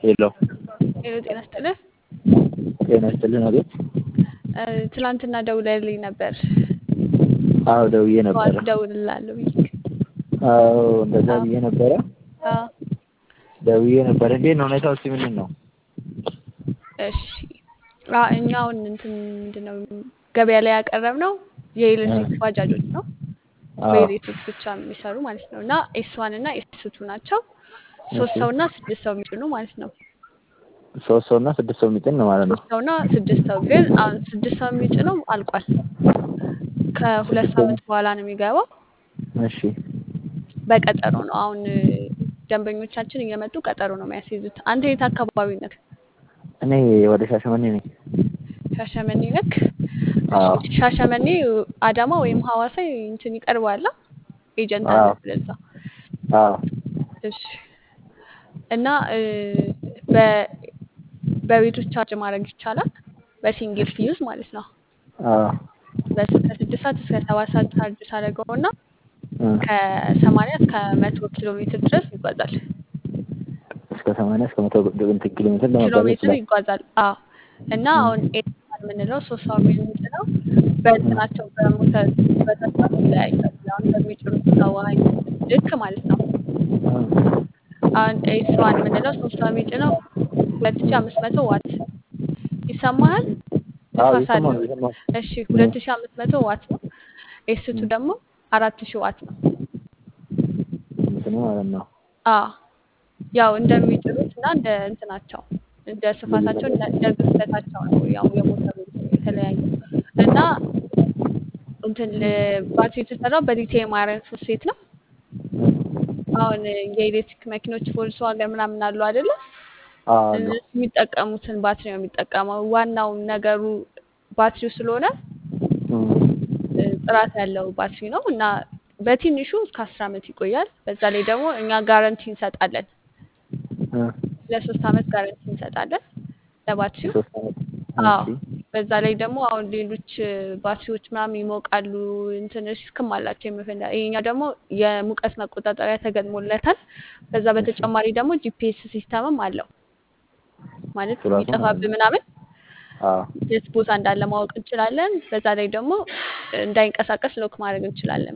ሄሎ ሄሎ ጤና ይስጥልህ። ጤና ይስጥልን። አቤት። እ፣ ትናንትና ደውለህልኝ ነበር። አዎ ደውዬ ነበረ። ጠዋት እደውልልሃለሁ ብዬሽ። አዎ እንደዛ አዎ። ብዬ ነበረ። አዎ ደውዬ ነበረ። እንዴት ነው ሁኔታው? እስኪ ምንድን ነው? እሺ። አ እኛ አሁን እንትን ምንድን ነው ገበያ ላይ ያቀረብነው የኤሌክትሪክ ባጃጆች ነው። አዎ በኤሌክትሪክ ብቻ የሚሰሩ ማለት ነው። እና ኤስ ዋን እና ኤስ ቱ ናቸው። ሶስት እሺ። ሰው እና ስድስት ሰው የሚጭኑ ማለት ነው። ሶስት ሰው እና ስድስት ሰው የሚጭን ነው ማለት ነው። ሶስት ሰው እና ስድስት ሰው ግን አሁን ስድስት ሰው የሚጭነው አልቋል። ከሁለት ሳምንት በኋላ ነው የሚገባው። እሺ በቀጠሮ ነው። አሁን እ፣ ደንበኞቻችን እየመጡ ቀጠሮ ነው የሚያስይዙት። አንተ የት አካባቢ ነህ? እኔ ወደ ሻሸመኔ ነኝ። ሻሸመኔ ነክ? አዎ እሺ፣ ሻሸመኔ አዳማ ወይም ሀዋሳ እንትን ይቀርባል። ኤጀንት አለ አዎ ስለዛ። አዎ እሺ። እና እ፣ በ በቤት ውስጥ ቻርጅ ማድረግ ይቻላል። በሲንግል ፊዩዝ ማለት ነው። አዎ በስ ከስድስት ሰዓት እስከ ሰባት ሰዓት ቻርጅ ሳደርገው እና እ፣ ከሰማንያ እስከ መቶ ኪሎ ሜትር ድረስ ይጓዛል። እስከ ሰማንያ እስከ መቶ እንትን ኪሎ ሜትር ኪሎ ለመጓዝ ሜትር ይችላል። ይጓዛል። አዎ። እና እ፣ አሁን ኤሌክትሪክ የምንለው ሶስት ሰው የሚጭነው በእንትናቸው በሞተር በተሳት ይለያያል። አሁን በሚጭኑት ሰው አይነት ልክ ማለት ነው። እ፣ አሁን ኤስ ዋን የምንለው ሶስት ሰው የሚጭነው ሁለት ሺ አምስት መቶ ዋት ይሰማሃል? አዎ ንፋስ እየሰማሁ አለው። ነው እየሰማሁ እሺ እ፣ ሁለት ሺ አምስት መቶ ዋት ነው። ኤስ ቱ እ፣ ደግሞ አራት ሺ ዋት ነው። እንትኑ ማለት ነው አዎ ያው እንደሚጭኑት እና እንደ እንትናቸው እንደ ስፋታቸው እንደ እንደ ግዝፈታቸው ነው ያው የሞተሩ የተለያየ እና እንትን ል- ባትሪ የተሰራው በሊቲየም አይረን ፎስፌት ነው። እ፣ አሁን የኤሌክትሪክ መኪኖች ቮልስዋገን ምናምን አሉ አይደለ? አዎ አሉ። እነሱ የሚጠቀሙትን ባትሪ ነው የሚጠቀመው። ዋናው ነገሩ ባትሪው ስለሆነ እ፣ እ፣ ጥራት ያለው ባትሪ ነው እና በትንሹ እስከ አስር ዓመት ይቆያል። በዛ ላይ ደግሞ እኛ ጋረንቲ እንሰጣለን። እ፣ ለሶስት ዓመት ጋረንቲ እንሰጣለን ለባትሪው። ሶስት ዓመት አዎ እሺ በዛ ላይ ደግሞ አሁን ሌሎች እ፣ ባትሪዎች ምናምን ይሞቃሉ እንትን ሪስክም አላቸው የመፈንዳ ይሄኛ ደግሞ የሙቀት መቆጣጠሪያ ተገጥሞለታል። በዛ እሺ በተጨማሪ ደግሞ ጂፒኤስ ሲስተምም አለው ማለት እሱ ራሱ ማለት ቢጠፋብህ ነው። ምናምን አዎ የት ቦታ እንዳለ ማወቅ እንችላለን። በዛ ላይ ደግሞ እንዳይንቀሳቀስ ሎክ ማድረግ እንችላለን።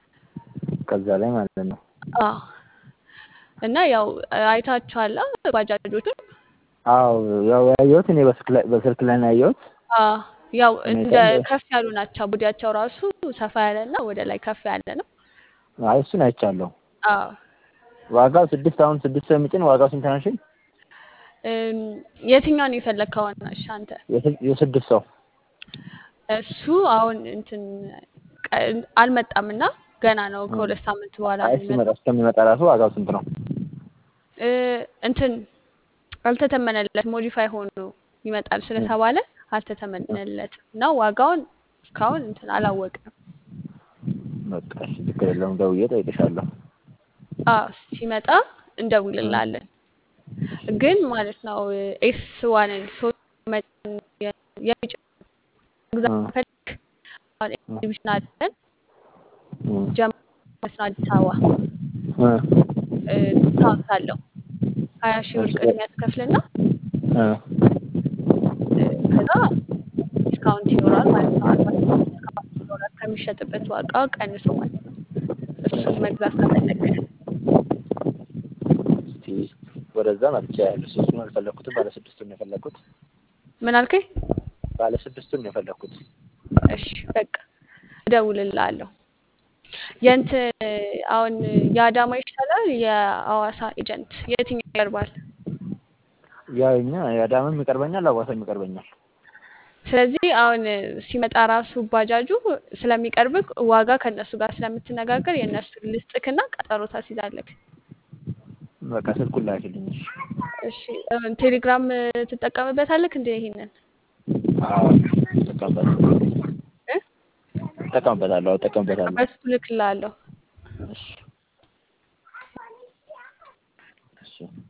ከዛ ላይ ማለት ነው። አዎ እና ያው አይታችኋላ ባጃጆቹን። አዎ ያው ያየሁት እኔ በስልክ ላይ በስልክ ላይ ነው ያየሁት። አዎ ያው እንደ ሁኔታም ከፍ ያሉ ናቸው። ቦዲያቸው ራሱ ሰፋ ያለ እና ወደ ላይ ከፍ ያለ ነው። አይ እሱን አይቻለሁ። አዎ ዋጋው ስድስት አሁን ስድስት ሰው የሚጭን ዋጋው ስንት ነው? እሺ እም፣ የትኛውን የፈለግከው እሺ አንተ? የስ- የስድስት ሰው እሱ አሁን እንትን ቀ- አልመጣም እና ገና ነው። እ። ከሁለት ሳምንት በኋላ አይ ነው የሚመጣው። ሲመጣ እስከሚመጣ ራሱ ዋጋው ስንት ነው? እ፣ እንትን አልተተመነለት ሞዲፋይ ሆኖ ይመጣል እ፣ ስለተባለ እ። አልተተመነለትም እና ዋጋውን እስካሁን እንትን አላወቅንም። በቃ እሺ ችግር የለውም ደውዬ እጠይቅሻለሁ። አዎ ሲመጣ እ፣ እንደውልላለን። ግን ማለት ነው ኤስ ዋንን ሶስት መጠን የሚጭ መግዛት እ፣ ከፈልክ አሁን እ፣ ኤግዚቢሽን አለን እ፣ ጀምሮ ማለት ነው አዲስ አበባ እ፣ እ፣ ዲስካውንት አለው ሀያ ሺህ ብር እሺ ቅድሚያ ትከፍልና እ፣ እ፣ ከዛ ዲስካውንት ይኖራል ማለት ነው። አርባ ፐርሰንት ዲስካውንት ይኖራል ከሚሸጥበት ዋጋ ቀንሶ ማለት ነው። እሱን መግዛት ከፈለግ እስቲ ወደዛ መጥቻ ያለ ሶስቱን አልፈለኩትም። ባለ ስድስቱን ነው የፈለኩት። ምን አልከኝ? ባለ ስድስቱን ነው የፈለኩት። እሺ በቃ እደውልልሃለሁ። የእንትን አሁን የአዳማ ይሻላል የአዋሳ ኤጀንት የትኛው ይቀርባል? ያው እኛ የአዳምም ይቀርበኛል፣ አዋሳም ይቀርበኛል። ስለዚህ አሁን ሲመጣ ራሱ ባጃጁ ስለሚቀርብክ ዋጋ ከእነሱ ጋር ስለምትነጋገር የእነሱን ልስጥክና ቀጠሮ ታስይዛለክ። በቃ ስልኩን ላኪልኝ። እሺ እሺ እ፣ ቴሌግራም ትጠቀምበታለክ እንደ ይሄንን አዎ እጠቀምበታለሁ እ? እጠቀምበታለሁ እጠቀምበታለሁ። በሱ ልክልሃለሁ። እሺ እሺ